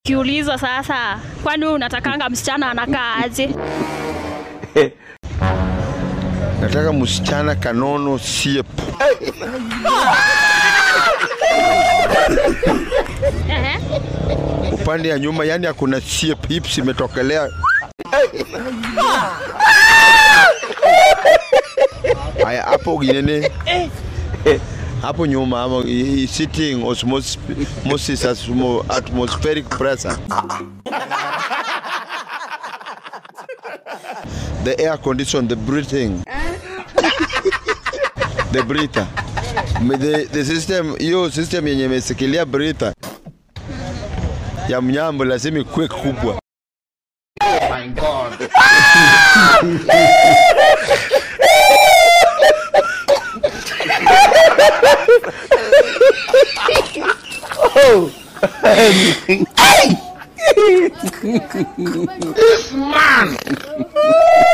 Kiulizo sasa, kwani wewe unatakanga msichana anakaa aje? Nataka msichana kanono siep. Ehe. Upande ya nyuma yani hakuna siep, hips imetokelea. Haya hapo ginene. Hapo nyuma ama i- i- sitting osmosis asmo- atmospheric pressure. The air condition, the breathing. the breather. Me- The, the system, hiyo system yenye imesikilia breather ya mnyambo lazima ikuwe kubwa. This man